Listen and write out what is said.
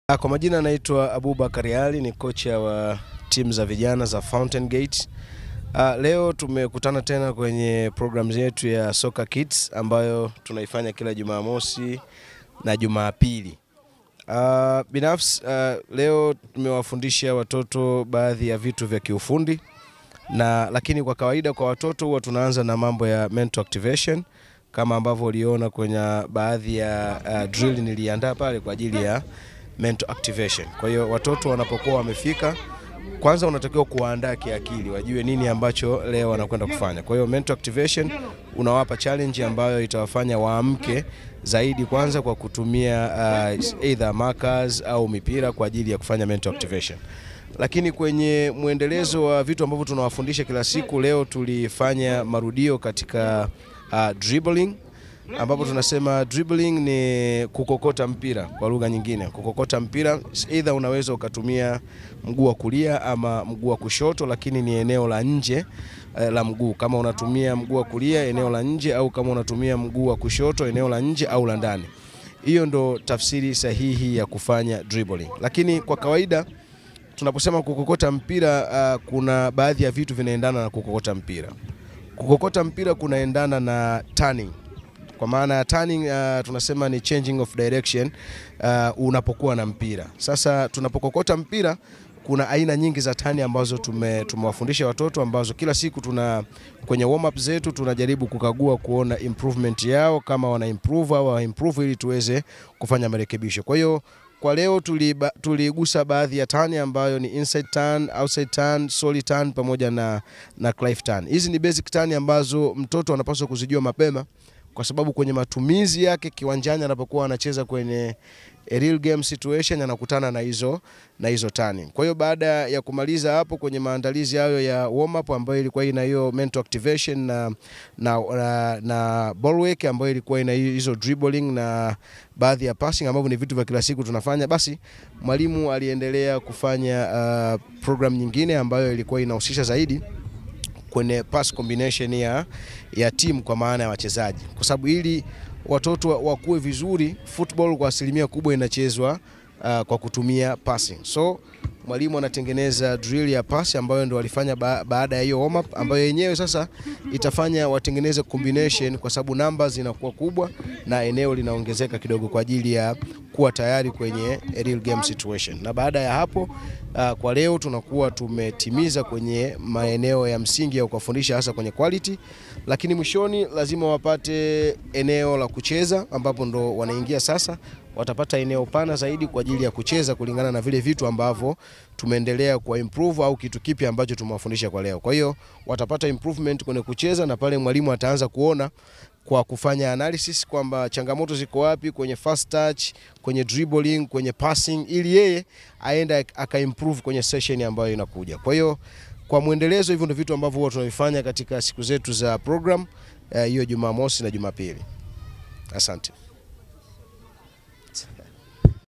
Ah, Kwa majina naitwa Abubakar Ali, ni kocha wa timu za vijana za Fountain Gate. Ah, leo tumekutana tena kwenye program yetu ya Soccer Kids ambayo tunaifanya kila Jumamosi na Jumapili. Ah, binafsi ah, leo tumewafundisha watoto baadhi ya vitu vya kiufundi na lakini kwa kawaida kwa watoto huwa tunaanza na mambo ya mental activation kama ambavyo uliona kwenye baadhi ya uh, drill niliandaa pale kwa ajili ya mental activation. Kwa hiyo watoto wanapokuwa wamefika, kwanza unatakiwa kuwaandaa kiakili, wajue nini ambacho leo wanakwenda kufanya. Kwa hiyo mental activation unawapa challenge ambayo itawafanya waamke zaidi, kwanza kwa kutumia uh, either markers au mipira kwa ajili ya kufanya mental activation lakini kwenye mwendelezo wa vitu ambavyo tunawafundisha kila siku, leo tulifanya marudio katika uh, dribbling ambapo tunasema dribbling ni kukokota mpira kwa lugha nyingine. Kukokota mpira either unaweza ukatumia mguu wa kulia ama mguu wa kushoto, lakini ni eneo la nje eh, la mguu. Kama unatumia mguu wa kulia, eneo la nje, au kama unatumia mguu wa kushoto, eneo la nje au la ndani. Hiyo ndo tafsiri sahihi ya kufanya dribbling, lakini kwa kawaida tunaposema kukokota mpira uh, kuna baadhi ya vitu vinaendana na kukokota mpira. Kukokota mpira kunaendana na turning. Kwa maana ya turning uh, tunasema ni changing of direction uh, unapokuwa na mpira. Sasa tunapokokota mpira kuna aina nyingi za tani ambazo tume, tumewafundisha watoto ambazo kila siku tuna kwenye warm up zetu tunajaribu kukagua kuona improvement yao kama wana improve au hawa improve ili tuweze kufanya marekebisho. Kwa hiyo kwa leo tuliba- tuligusa baadhi ya tani ambayo ni inside turn, outside turn, solid turn pamoja na, na clive turn. Hizi ni basic turn ambazo mtoto anapaswa kuzijua mapema kwa sababu kwenye matumizi yake kiwanjani anapokuwa anacheza kwenye a real game situation anakutana na hizo na hizo turning. Kwa hiyo baada ya kumaliza hapo kwenye maandalizi hayo ya warm up ambayo ilikuwa ina hiyo mental activation na na, na, na ball work ambayo ilikuwa ina hizo dribbling na baadhi ya passing ambavyo ni vitu vya kila siku tunafanya, basi mwalimu aliendelea kufanya uh, program nyingine ambayo ilikuwa inahusisha zaidi kwenye pass combination ya, ya timu kwa maana ya wachezaji, kwa sababu ili watoto wa- wakuwe vizuri, football kwa asilimia kubwa inachezwa uh, kwa kutumia passing. So mwalimu anatengeneza drill ya pass ambayo ndo walifanya ba baada ya hiyo warm up, ambayo yenyewe sasa itafanya watengeneze combination, kwa sababu namba zinakuwa kubwa na eneo linaongezeka kidogo kwa ajili ya kuwa tayari kwenye a real game situation. Na baada ya hapo uh, kwa leo tunakuwa tumetimiza kwenye maeneo ya msingi ya kuwafundisha hasa kwenye quality, lakini mwishoni lazima wapate eneo la kucheza ambapo ndo wanaingia sasa watapata eneo pana zaidi kwa ajili ya kucheza kulingana na vile vitu ambavyo tumeendelea kwa improve au kitu kipi ambacho tumewafundisha kwa leo. Kwa hiyo watapata improvement kwenye kucheza na pale mwalimu ataanza kuona kwa kufanya analysis kwamba changamoto ziko wapi kwenye fast touch, kwenye dribbling, kwenye passing ili yeye aenda aka improve kwenye session ambayo inakuja. Kwa hiyo kwa mwendelezo, hivyo ndio vitu ambavyo huwa tunavifanya katika siku zetu za program eh, hiyo Jumamosi na Jumapili. Asante.